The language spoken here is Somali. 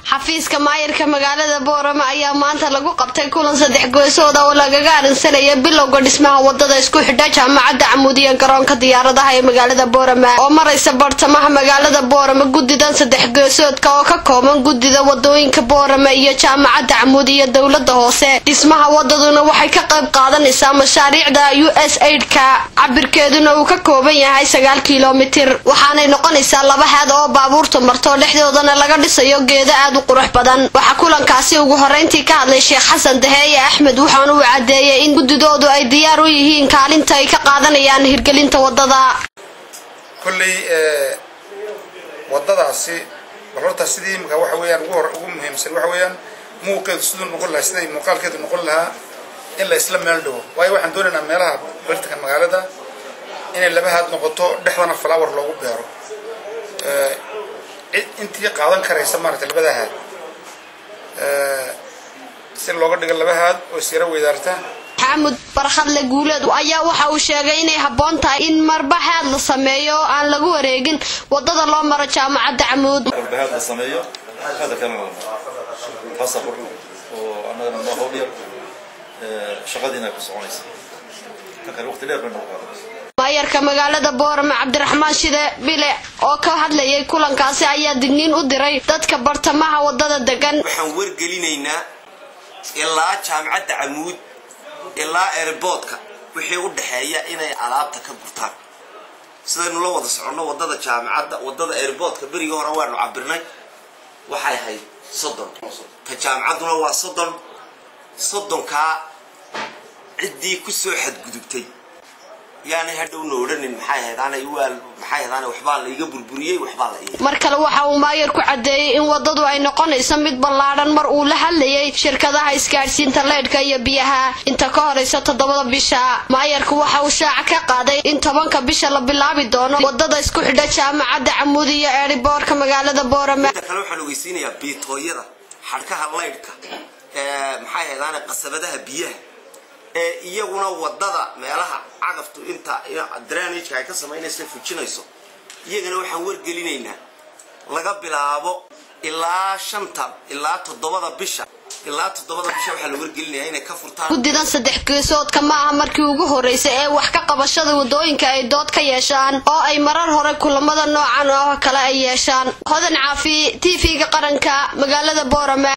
xafiiska maayarka magaalada boorama ayaa maanta lagu qabtay kulan saddex goysooda oo lagaga arinsanaya bilowga dhismaha wadada isku xidha jaamacadda camuudiya garoonka diyaaradaha ee magaalada boorama oo maraysa bartamaha magaalada boorama guddidan saddex goysoodka oo ka kooban guddida wadooyinka boorama iyo jaamacadda camuudiya dowlada hoose dhismaha wadaduna waxay ka qayb qaadanaysaa mashaariicda u s aidka cabirkeeduna uu ka kooban yahay sagaal kilomitir waxaanay noqonaysaa laba haad oo baabuurta marto dhexdoodana laga dhisayo geeda aad u qurux badan waxaa kulankaasi ugu horeyntii ka hadlay sheekh xasan daheeye axmed waxaana uu caddeeyay in guddidoodu ay diyaar u yihiin kaalinta ay ka qaadanayaan hirgelinta wadada kolley wadadaasi bal horta sidii imika waxa weeyaan ugu hor ugu muhiimsan waxa weeyaan muuqeedu siduu noqon lahaa siday muuqaalkeedu noqon lahaa in la isla meel dhigo waayo waxaan doonaynaa meelaha bartanka magaalada inay laba haad noqoto dhexdana flower loogu beero cid intii qaadan karaysa maaragtay labada haad si looga dhigo laba haad oo isyaro weydaarta maxaamud barkhadle guuleed ayaa waxa uu sheegay inay habboon tahay in marba haad la sameeyo oo aan lagu wareegin wadada loo maro jaamacadda camuud walbahaad la sameeyo hada kalena la maro taasa qurux oo annagana noo howlyar shaqadiina ku soconaysa kan kale waqti dheer bay noo qaadanaysa maayarka magaalada boorame cabdiraxmaan shide bile oo ka hadlayay kulankaasi ayaa digniin u diray dadka bartamaha wadada degan waxaan wargelinaynaa ilaa jaamacadda camuud ilaa airboodka wixii u dhexeeya inay alaabta ka gurtaan sidaynu la wada soconno wadada jaamacadda wadada airboodka berigii hore waanu cabirnay waxay ahayd soddon ta jaamacadduna waa soddon soddonkaa ciddii kusoo xadgudubtay yaanay hadhowna odhanin maxay haydaanay waal maxay haydaanay waxbaa la iga burburiyey waxbaa la iga mar kale waxa uu maayarku caddeeyey in wadadu ay noqonayso mid ballaadhan mar uu la hadlayay shirkadaha isgaadhsiinta leydhka iyo biyaha inta ka horaysa toddobada bisha maayarku waxa uu shaaca ka qaaday in tobanka bisha la bilaabi doono wadada isku xidha jaamacadda camuud iyo eeriboorka magaalada boorame inta kale waxaan ogeysiinayaa biitooyada xadhkaha leydhka maxay haydaanay qasabadaha biyaha ee iyaguna wadada meelaha cagaftu inta dranageka ay ka samaynayso fujinayso iyagana waxaan wargelinaynaa laga bilaabo ilaa shanta ilaa toddobada bisha ilaa toddobada bisha waxaa la wargelinayaa inay ka furtaan guddidan saddex geesoodka ma aha markii ugu horreysay ee wax ka qabashada wadooyinka ay dood ka yeeshaan oo ay marar hore kulamada noocan oo kale ay yeeshaan hodan caafi t v-ga qaranka magaalada boorame